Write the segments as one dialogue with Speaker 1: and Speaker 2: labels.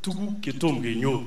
Speaker 1: tuguk chetom kenyoru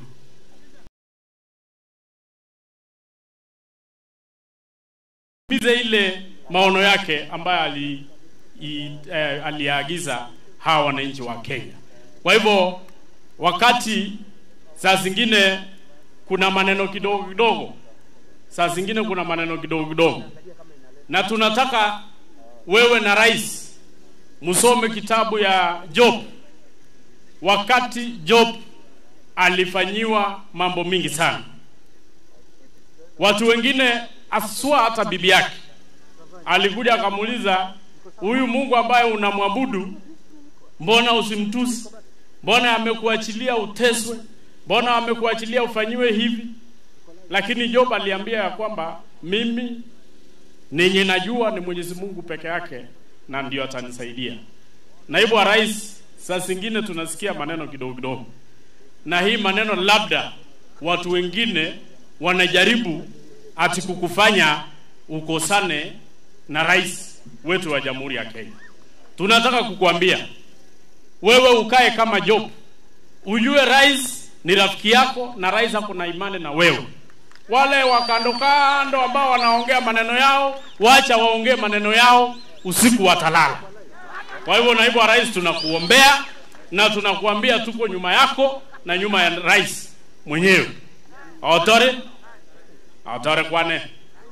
Speaker 1: mize ile maono yake ambayo ali, i, eh, aliagiza hawa wananchi wa Kenya. Kwa hivyo wakati saa zingine kuna maneno kidogo kidogo, saa zingine kuna maneno kidogo kidogo, na tunataka wewe na rais msome kitabu ya Job. Wakati Job alifanyiwa mambo mingi sana, watu wengine aswa hata bibi yake alikuja akamuuliza, huyu Mungu ambaye unamwabudu, mbona usimtusi? Mbona amekuachilia uteswe? Mbona amekuachilia ufanyiwe hivi? Lakini Job aliambia ya kwamba mimi ninyi najua ni Mwenyezi Mungu peke yake na ndio atanisaidia. Naibu wa rais, saa zingine tunasikia maneno kidogo kidogo, na hii maneno labda watu wengine wanajaribu ati kukufanya ukosane na rais wetu wa Jamhuri ya Kenya. Tunataka kukuambia wewe ukae kama Job, ujue rais ni rafiki yako na rais ako na imani na wewe. Wale wa kando kando ambao wanaongea maneno yao, wacha waongee maneno yao, usiku watalala. Kwa hivyo, naibu wa rais, tunakuombea na tunakuambia tuko nyuma yako na nyuma ya rais mwenyewe. Otore otore kwane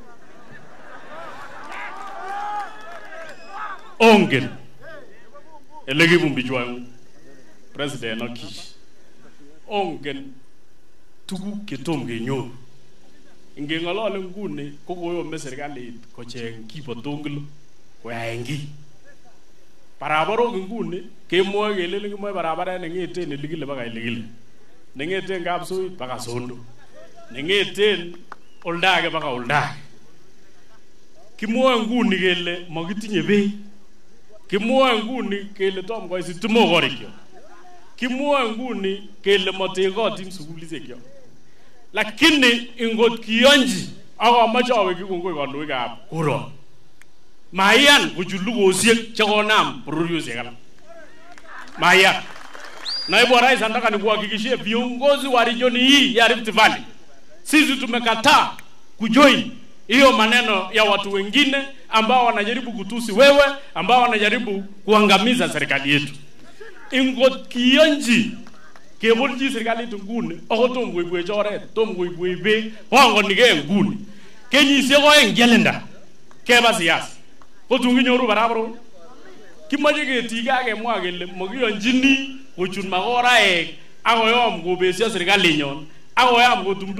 Speaker 1: ongen elekibumbichwangu president okish ongen tuguk chetom kenyoru ingeng'olole nguni ko koyome serikalit kocheng kipotongilo koyaen kiy barabarok nguni kemwoe kelelen kimoe barabaret neng'eten ilikile baka ilikile neng'eten kapsoit baka sondo neng'eten oldage baka oldage kimwoe nguni kele makitinye bei kimwoe nguni kele tom koit sitimok korikyok kimwoe nguni kele matekotin sukulishekyo lakini ingot kiyonji ak amoche awekyi kongoi kandoikab kuron maiyan kochut lugosiek chekonam bororiosiek alak maiyan naibu wa rais anataka nikuhakikishie viongozi wa regioni hii ya Rift Valley sisi tumekataa kujoin hiyo maneno ya watu wengine ambao wanajaribu kutusi wewe ambao wanajaribu kuangamiza serikali yetu ingot kiyonji kebolchi serikalit nguni ako tom koibwech oret tom koibwech beek pangonikee nguni kenyisiek oeng chelinda keba siasa kotun kinyoru barabarok kimoche ketige ak kemwa kele makiyonchini kochut makoraek ak koyom kobesio serikalinyon ak koyam kotumtum